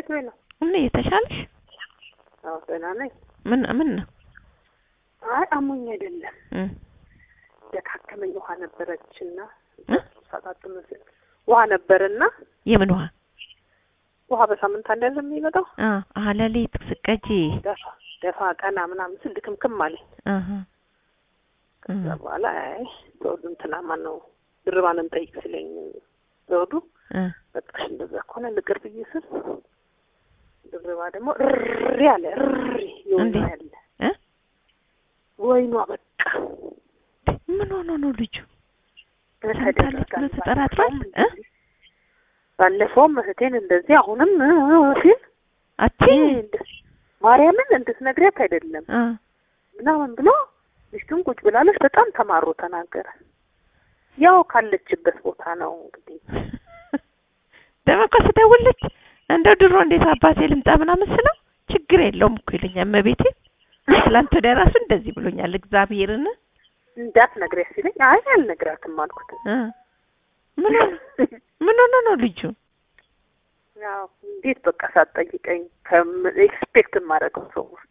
እንዴት ወይ ነው? እኔ የተሻለሽ አዎ ደህና ነኝ። ምን ምን ነው አይ አሞኝ አይደለም እ ደካከመኝ። ውሃ ነበረችና ሳጣጥም ውሃ ነበርና የምን ውሃ ውሃ በሳምንት አንድ ያዘ የሚመጣው አ አሀ ሌሊት ስቀጂ ደፋ ደፋ ቀና ምናምን ስል ድክምክም አለኝ። አሀ ከዛ በኋላ አይ ዘውዱ እንትና ማን ነው ድርባንን ጠይቅ ሲለኝ ዘውዱ እ በቃሽ እንደዛ ከሆነ ልቅር ብዬ ስል ድርባ ደግሞ እሪ አለ እሪ የወይኗ እንዴት? ያለ እ ወይኗ በቃ ምን ሆኖ ነው ልጁ ተደረጋል። ብሎ ተጠራጥሯል እ ባለፈውም እህቴን እንደዚህ አሁንም እ ሲል አቲ ይሄ እንደ- ማርያምን እንድትነግሪያት አይደለም አ ምናምን ብሎ ሚስቱን ቁጭ ብላለች። በጣም ተማሮ ተናገረ። ያው ካለችበት ቦታ ነው እንግዲህ ደግሞ እኮ ስደውልልሽ እንደው ድሮ እንዴት አባቴ ልምጣ ምናምን ስለው ችግር የለውም እኮ ይለኛል። እመቤቴ ትላንት ወዲያ ራሱ እንደዚህ ብሎኛል። እግዚአብሔርን እንዳትነግሪያት ሲለኝ አይ አልነግራትም አልኩት። እ ምን ሆነ ምን ሆነ ነው ልጁ ያው እንዴት በቃ ሳትጠይቀኝ ኤክስፔክት የማደርገው ሰው ውስጥ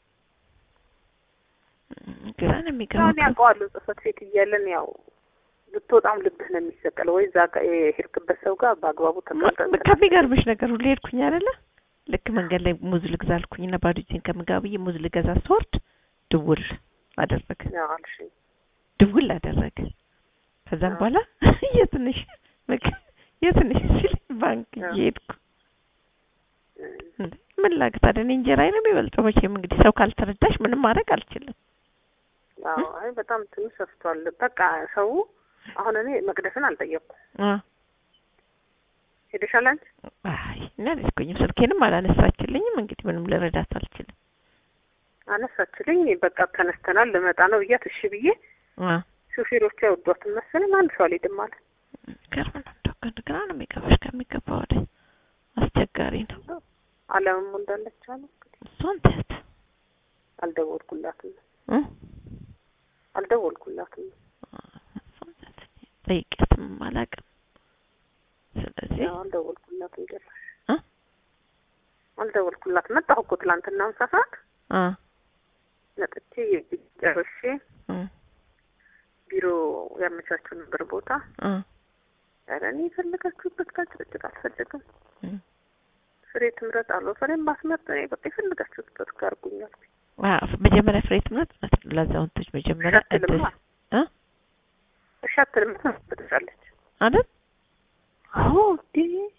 ግራ ነው አሁን የሚገባው። ያውቀዋለሁ። ጽህፈት ቤት እያለን ያው ብትወጣም ልብህ ነው የሚሰቀለው። ወይ እዛ ጋር የሄድክበት ሰው ጋር በአግባቡ ተቀምጠን ከሚገርምሽ ነገር ሁሉ ሄድኩኝ አይደለ ልክ መንገድ ላይ ሙዝ ልግዛ አልኩኝና ባዶ እጄን ከምገባ ብዬ ሙዝ ልገዛ ስወርድ ድውል አደረገ ያው አልሽኝ። ድውል አደረገ። ከዛም አዎ። በኋላ የትንሽ የትንሽ ሲል ባንክ አዎ። እየሄድኩ እም፣ እንዴ ምን ላድርግ ታዲያ እኔ እንጀራዬ ነው የሚበልጠው። መቼም እንግዲህ ሰው ካልተረዳሽ ምንም ማድረግ አልችልም። አዎ አይ በጣም ትንሽ ሰፍቷል። በቃ ሰው አሁን እኔ መቅደስን አልጠየቅኩም። አ ሄደሻል አንቺ? አይ እኔ አልሄድኩኝም። ስልኬንም አላነሳችልኝም። እንግዲህ ምንም ልረዳት አልችልም። አነሳችልኝ። በቃ ተነስተናል ልመጣ ነው ብያት እሺ ብዬ አ ሾፌሮቹ አይወዷትም መሰለኝ አንድ ሰው አልሄድም አለ። ገርም ነው እንደው ግን ግራ ነው የሚገባሽ ከሚገባ ወደ አስቸጋሪ ነው። አለምም እንዳለች አለ እንግዲህ እሷን ተያት አልደወልኩላትም እ አልደወልኩላትም። እሷን ተያት ጠይቄያትም አላውቅም። ስለዚህ ያው አልደወልኩላትም ጭራሽ እ አልደወልኩላትም። መጣሁ እኮ ትላንትና ምሳ ሰዓት አ መጥቼ ጨርሼ እ ቢሮ ያመቻችሁ ነበር ቦታ። አ ኧረ እኔ የፈለጋችሁበት ጋር ጭቅጭቅ አልፈልግም። እ ፍሬ ትምረጥ አለው። ፍሬም ማስመርጥ እኔ በቃ የፈለጋችሁበት ጋር አድርጉኝ አልኩኝ። አ መጀመሪያ ፍሬ ትምህርት ማለት ነው። ለአዛውንቶች መጀመሪያ ሻትልማ እድል እ እሺ አትልም ትመጣለች። አይደል አዎ እንዴ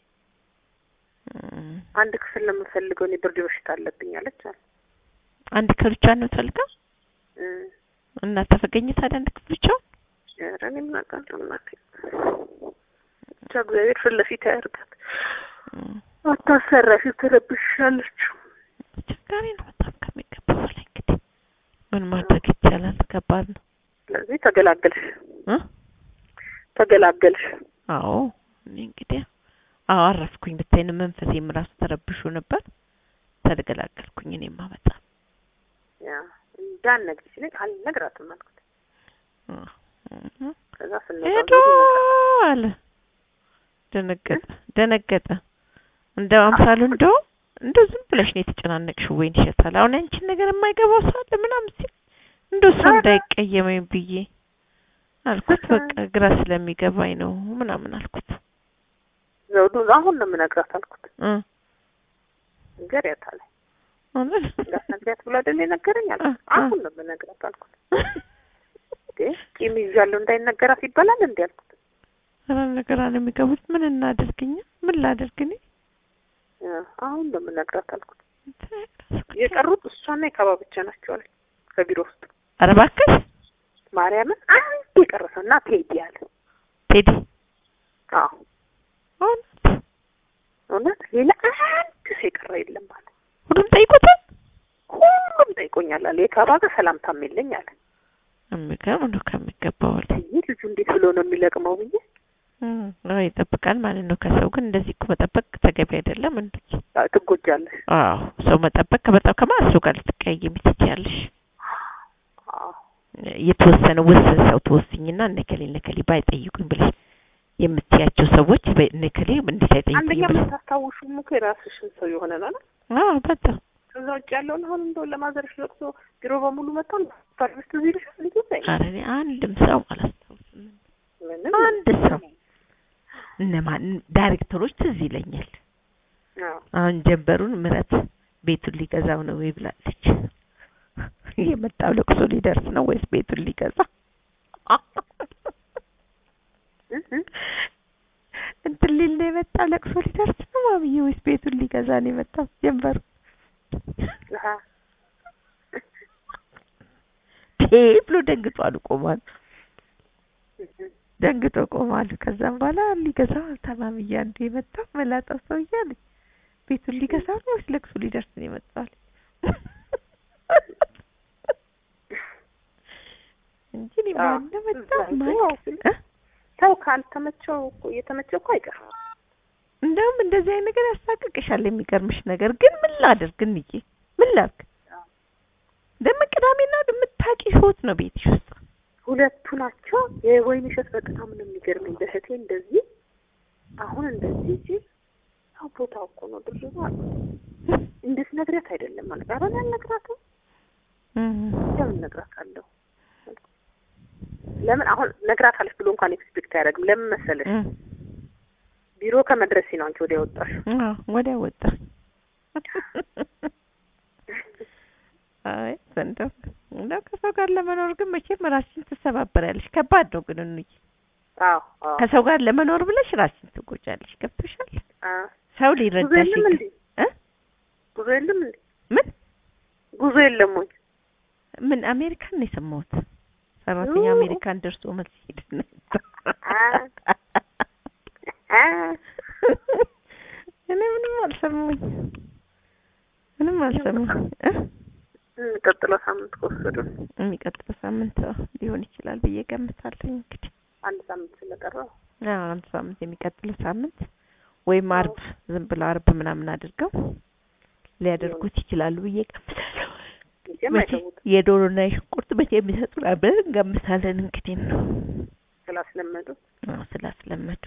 እም፣ አንድ ክፍል ነው የምፈልገው እኔ ብርድ በሽታ አለብኝ አለች አለ አንድ ክፍል ብቻ ነው የምትፈልገው እ እና ተፈገኘ ታዲያ አንድ ክፍል ብቻ ኧረ እኔ ምን አውቃለሁ እናቴ ብቻ እግዚአብሔር ፊት ለፊት ያደርጋት። እም፣ አታሰራሽ ትረብሻለች። አስቸጋሪ ነው በጣም ከሚገባው በላይ እንግዲህ ምን ማድረግ ይቻላል? ከባድ ነው ስለዚህ ተገላገልሽ እ ተገላገልሽ። አዎ እኔ እንግዲህ አዎ አረፍኩኝ። ብታይ ነው መንፈሴም ራሱ ተረብሾ ነበር። ተገላገልኩኝ። እኔማ በጣም ያ እንዳትነግሪ ሲለኝ አልነግራትም አልኩት። እ ከዛ ስንወጣ ሄዶ አለ ደነገጠ ደነገጠ። እንደ አምሳሉ እንደው እንደው ዝም ብለሽ ነው የተጨናነቅሽው ወይን ይሸታል። አሁን አንቺን ነገር የማይገባው ሰው አለ ምናምን ሲል እንደው ሰው ኧረ። እንዳይቀየመኝ ብዬ አልኩት። በቃ ግራ ስለሚገባኝ ነው ምናምን አልኩት። ዘውዱ አሁን ነው የምነግራት አልኩት። እ ንገሪያት አለ አለ እንዳትነግሪያት ብሎ አይደል የነገረኝ አልኩት። እ፣ እ። አሁን ነው የምነግራት አልኩት። እንዴ ቂም ይዣለሁ እንዳይነገራት ይባላል እንዴ አልኩት። ኧረ ነገር አለ የሚገቡት ምን እናደርግኛ ምን ላደርግ እኔ እ፣ አሁን ነው የምነግራት አልኩት። የቀሩት እሷና የካባ ብቻ ናቸው አለኝ ከቢሮ ውስጥ ኧረ እባክሽ ማርያምን አንድ የቀረሰው እና ቴዲ አለ። ቴዲ አዎ እውነት እውነት ሌላ አንድ ሰው የቀረ የለም አለ። ሁሉም ጠይቁታል። ሁሉም ጠይቆኛል አለ። የካባ ጋር ሰላምታም የለኝ አለ። የሚገርም ነው ከሚገባው በላይ ይህ ልጁ እንዴት ብሎ ነው የሚለቅመው ብዬ እም፣ አዎ ይጠብቃል ማለት ነው ከሰው ግን እንደዚህ እኮ መጠበቅ ተገቢ አይደለም እንዴ አዎ፣ ትጎጃለሽ። አዎ ሰው መጠበቅ ከበጣም ከማን ሰው ጋር ልትቀያየሚ ትችያለሽ አዎ የተወሰነ ውስን ሰው ትወስኝና እነከሌ እነከሌ ባይጠይቁኝ ብለሽ የምትያቸው ሰዎች በንክሌ እንዴት አንደኛ አይጠይቁኝም ብለሽ የምታስታውሹም እኮ የራስሽን ሰው የሆነ ነው አይደል? አዎ በጣም ከዛ ውጭ ያለውን አሁን እንደው ለማዘርሽ ለቅሶ ቢሮ በሙሉ መጥተው ሰርቪስ ትዝ ይልሻል ልጅ ዘይ ኧረ እኔ አንድም ሰው አላስታውስም ምንም አንድ ሰው እነማን ዳይሬክተሮች ትዝ ይለኛል አዎ አሁን ጀንበሩን ምረት ቤቱን ሊገዛው ነው ወይ ብላለች የመጣው ለቅሶ ሊደርስ ነው ወይስ ቤቱን ሊገዛ እ እ እንትን ሊል ነው የመጣው ለቅሶ ሊደርስ ነው ማምዬ ወይስ ቤቱን ሊገዛ ነው የመጣው ጀንበሩ አሃ ቴ ብሎ ደንግጧል ቆሟል ደንግጦ ቆሟል ከዛም በኋላ ሊገዛ ታማምዬ አንዱ የመጣው መላጣው ሰውዬ አለች ቤቱን ሊገዛ ነው ወይስ ለቅሶ ሊደርስ ነው የመጣው አለች እንጂ እኔ አዎ። ማን ነው መጣ እዛ ማን ያው እ? ሰው ካልተመቸው እኮ እየተመቸው እኮ አይቀርም። እንደውም እንደዚህ አይነት ነገር ያሳቅቅሻል። የሚገርምሽ ነገር ግን ምን ላድርግ እንዬ ምን ላድርግ? አዎ። ደግሞ ቅዳሜና እሑድ የምታውቂ ህይወት ነው ቤትሽ ውስጥ ሁለቱ ናቸው። የወይን እሸት በጣም ነው የሚገርመኝ። በእህቴ እንደዚህ አሁን እንደዚህ ሲል ያው ቦታው እኮ ነው ድርባ እንድትነግሪያት አይደለም ማለት ኧረ እኔ አልነግራትም። ለምን እነግራታለሁ? ለምን አሁን ነግራታለች ብሎ እንኳን ኤክስፔክት አያደርግም። ለምን መሰለሽ እም፣ ቢሮ ከመድረሴ ነው አንቺ ወዲያ ወጣሽው። አዎ ወዲያ ወጣ። አይ እንደው እንደው ከሰው ጋር ለመኖር ግን መቼም ራስሽን ትሰባበሪያለሽ። ከባድ ነው ግን እንዬ አዎ አዎ ከሰው ጋር ለመኖር ብለሽ ራስሽን ትጎጃለሽ። ገብቶሻል? አዎ። ሰው ጉዞ ሊረዳሽ የለም ይገ- እንዴ? እ? ጉዞ የለም እንዴ? ምን ጉዞ የለም ወይ? ምን አሜሪካን ነው የሰማሁት። ሰራተኛ ኦ። አሜሪካን ደርሶ መልስ ሄድ ነው አ እኔ ምንም አልሰማሁኝ ምንም አልሰማሁኝ እ? የሚቀጥለው ሳምንት ከወሰዱ የሚቀጥለው ሳምንት አዎ፣ ሊሆን ይችላል ብዬ ገምታለሁ። እንግዲህ አንድ ሳምንት ስለቀረው አዎ አንድ ሳምንት የሚቀጥለው ሳምንት ወይም አርብ ዝም ብለው አርብ ምናምን አድርገው ሊያደርጉት ይችላሉ ብዬ ገምታለሁ። መቼም መቼ አይተውት የዶሮና የሽንኩርት መቼ የሚሰጡን አብረን እንገምታለን። እንግዲህ ነው ስላስለመዱ አዎ ስላስለመዱ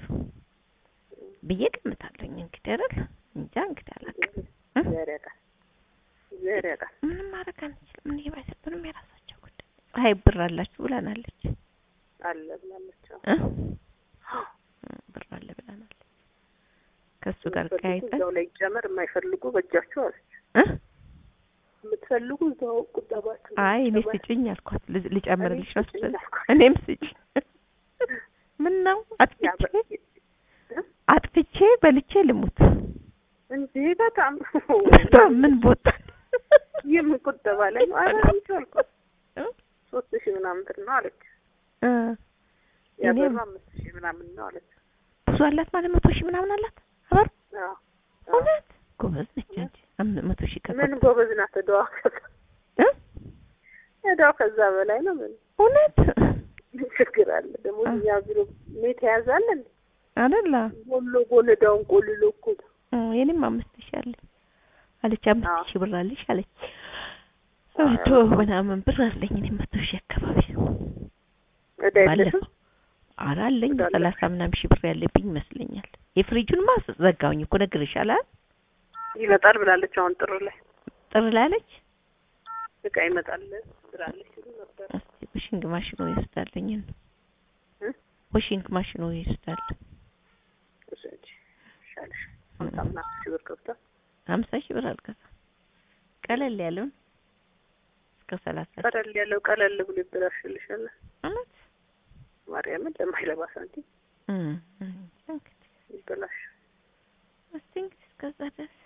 ብዬ ገምታለሁኝ። እንግዲህ አይደል እንጃ እንግዲህ አላውቅም። እ? ዘር ያውቃል ዘር ያውቃል። ምንም ማድረግ አንችልም። እኔ ባይሰጡንም የራሳቸው ጉዳይ። ፀሐይ ብር አላችሁ ብለናለች አለ ብላለች። አዎ። እ? ብር አለ ብለናለች። ከእሱ ጋር የምትፈልጉ ቀያይጠን እዛው ላይ ይጨመር፣ የማይፈልጉ በእጃቸው አለች። እ? የምትፈልጉ እዛው ቁጠባችሁ አይ እኔ ቁጠባ- ስጭኝ አልኳት። ል- ልጨምርልሽ ነው እኔ ስጭኝ ስትል አልኳት። እኔም ስጭኝ ምን ነው አጥፍቼ ያበ- አጥፍቼ በልቼ ልሙት እንጂ በጣም በጣም ምን ቦታ የምን ቁጠባ ላይ ነው? ኧረ አንቺ አልኳት እ? ሶስት ሺህ ምናምን ብር ነው አለች። እ ያበሩ እኔም- አምስት ሺህ ምናምን ነው አለች። ብዙ አላት ማለት መቶ ሺህ ምናምን አላት አበር አዎ። አዎ። እውነት ጎበዝ ነች እንጂ አም- መቶ ሺህ ምን ከቆጠ ጎበዝ ናት። እዳዋ ከዛ እ? እዳዋ ከዛ በላይ ነው። ምን እውነት ምን ችግር አለ ደግሞ አ- እኛ ቢሮ ሜት ያዛለን አይደለ ጎሎ ጎን እዳውን ቆልሎ እኮ ነው። እ የኔም አምስት ሺህ አለኝ አለች አምስት አዎ። ሺህ ብር አለሽ አለች መቶ ምናምን ብር አለኝ እኔም መቶ ሺህ አካባቢ እዳ የለሽም? ባለፈው ኧረ አለኝ እዳ አለሽ? ሰላሳ ምናምን ሺህ ብር ያለብኝ ይመስለኛል የፍሪጁንማ ዘጋውኝ እኮ ነግሬሻለሁ አይደል ይመጣል ብላለች። አሁን ጥር ላይ ጥር ላይ አለች እቃ ይመጣል ብላለች ሲሉ ነበር። እስቲ ዋሽንግ ማሽኑ ይወስዳልኝ እ? ዋሽንግ ማሽኑ ይወስዳል ውሰጂ ይሻልሻል። ሀምሳ ምናምን ሺህ ብር ገብቷል። ሀምሳ ሺህ ብር አልገዛም ቀለል ያለውን እስከ ሰላሳ ሺህ ቀለል ያለው ቀለል ብሎ ይበላሽልሻል። እውነት ማርያምን ለማይረባ ሳንቲም እ እ እንግዲህ ይበላሽ። እስቲ እንግዲህ እስከዛ ድረስ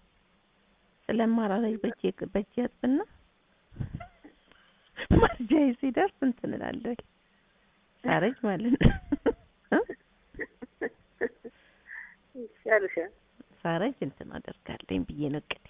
ስለማራራይ በእጄ በእጄ አጥብና ማርጃዬ ሲደርስ እንትን እላለሁ ሳረጅ ማለት ነው እ? ይሻልሻል። ሳረጅ እንትን አደርጋለኝ ብዬ ነው እቅዴ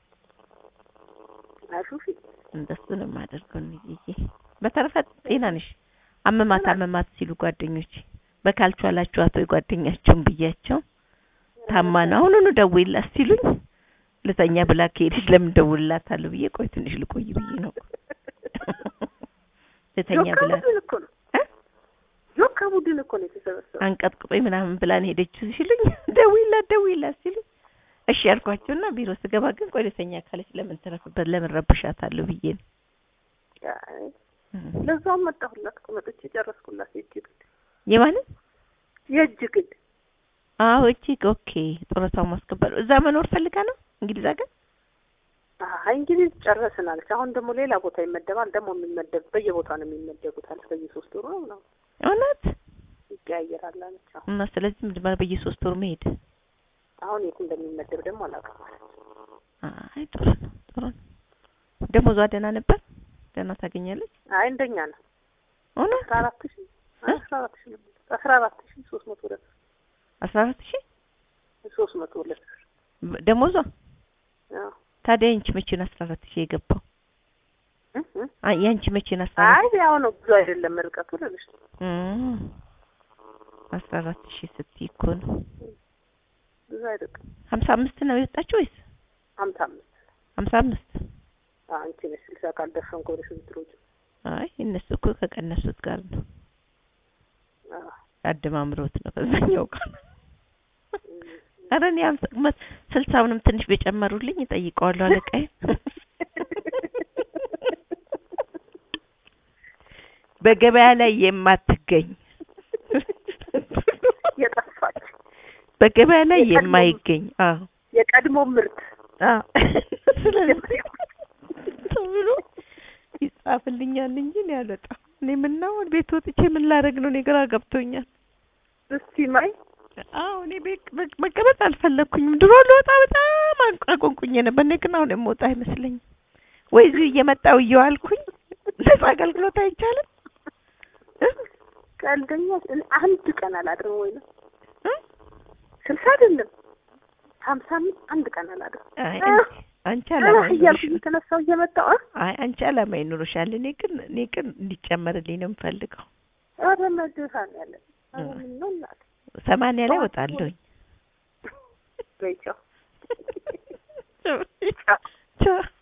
አሹፊ እንደሱ ነው የማደርገው እንዬ በተረፈ ጤና ነሽ አመማት አመማት ሲሉ ጓደኞች በካልቹ አላችኋት ወይ ጓደኛቸውን ብያቸው ታማ ነው አሁኑኑ ደውይላት ሲሉኝ ልተኛ ብላ ከሄደች ለምን ደውልላታለሁ ብዬ ቆይ ትንሽ ልቆይ ብዬ ነው ልተኛ ብላ ዶክተር እኮ ነው እ? ጆካ ቡድን እኮ ነው የተሰበሰበው። አንቀጥቅጦኝ ምናምን ብላን ሄደችው ሲሉኝ ደውይላት ደውይላት ሲሉኝ እሺ ያልኳቸውና ቢሮ ስገባ ግን ቆይ ደስተኛ ካለች ለምን ትረፍበት ለምን ረብሻታለሁ ብዬ ነው። አይ፣ ለዛውም መጣሁላት እኮ መጥቼ ጨረስኩላት። የእጅ ግድ የማለት የእጅ ግድ አዎ እጅግ ኦኬ። ጡረታው ማስከበር እዛ መኖር ፈልጋ ነው እንግሊዝ ሀገር። አይ እንግዲህ ጨረስን አለች። አሁን ደግሞ ሌላ ቦታ ይመደባል። ደግሞ የሚመደብ በየቦታ ነው የሚመደቡት አለች። በየሶስት ወሩ ነው ምናምን እውነት ይቀያየራል አለች። አሁን እና ስለዚህ ምንድን ማለት በየሶስት ወሩ መሄድ አሁን የት እንደሚመደብ ደግሞ አላውቅም። አይ ጥሩ ነው ጥሩ ነው። ደሞዟ ደህና ነበር? ደህና ታገኛለች? አይ እንደኛ ነው። እውነት አስራ አራት ሺህ አስራ አራት ሺህ ነበር። አስራ አራት ሺህ ሶስት መቶ ሁለት አስራ አራት ሺህ ሶስት መቶ ሁለት ደሞዟ። አዎ ታዲያ ያንቺ መቼ ነው አስራ አራት ሺህ የገባው? እ እ አይ ያንቺ መቼ ነው አስራ አራት አይ ያው ነው ብዙ አይደለም ርቀቱ ልልሽ ነው። እም አስራ አራት ሺህ ስትይ እኮ ነው ብዙ አይርቅም። ሀምሳ አምስት ነው የወጣችው ወይስ ሀምሳ አምስት ሀምሳ አምስት አንቺ ነሽ ስልሳ ካልደፈንኩ ወደ ስንት ሮጭ አይ እነሱ እኮ ከቀነሱት ጋር ነው አዎ አደማምሮት ነው ከዛኛው ጋር ኧረ እኔ ሀምሳ መ- ስልሳውንም ትንሽ በጨመሩልኝ እጠይቀዋለሁ አለቃዬ በገበያ ላይ የማትገኝ የጠፋች በገበያ ላይ የቀድሞ- የማይገኝ አዎ የቀድሞ ምርት አዎ ስለዚህ ተብሎ ይጻፍልኛል እንጂ እኔ አልወጣም። እኔ ምነው ቤት ወጥቼ ምን ላደርግ ነው? እኔ ግራ ገብቶኛል። እስቲ ማይ አዎ እኔ ቤት መ- መቀመጥ አልፈለግኩኝም። ድሮ ልወጣ በጣም አን- አቆንቁኝ ነበር። እኔ ግን አሁን የምወጣ አይመስለኝም። ወይ እዚሁ እየመጣሁ እየዋልኩኝ ነጻ አገልግሎት አይቻልም እ? ቀልደኛ እኔ አንድ ቀን አላድርም ወይ ነው እ? ስልሳ አይደለም ሀምሳ አምስት አንድ ቀን አላድርም አይ አንቺ- አንቺ አላማ እያልኩ ይኖርሻል። እየተነሳሁ እየመጣሁ እ? አይ አንቺ አላማ ይኖርሻል። እኔ ግን እኔ ግን እንዲጨመርልኝ ነው የምፈልገው። ኧረ መድኃኒዓለም ኧረ እ። ምነው እናቴ ሰማንያ ላይ እወጣለሁኝ። በይ ቻው ቻው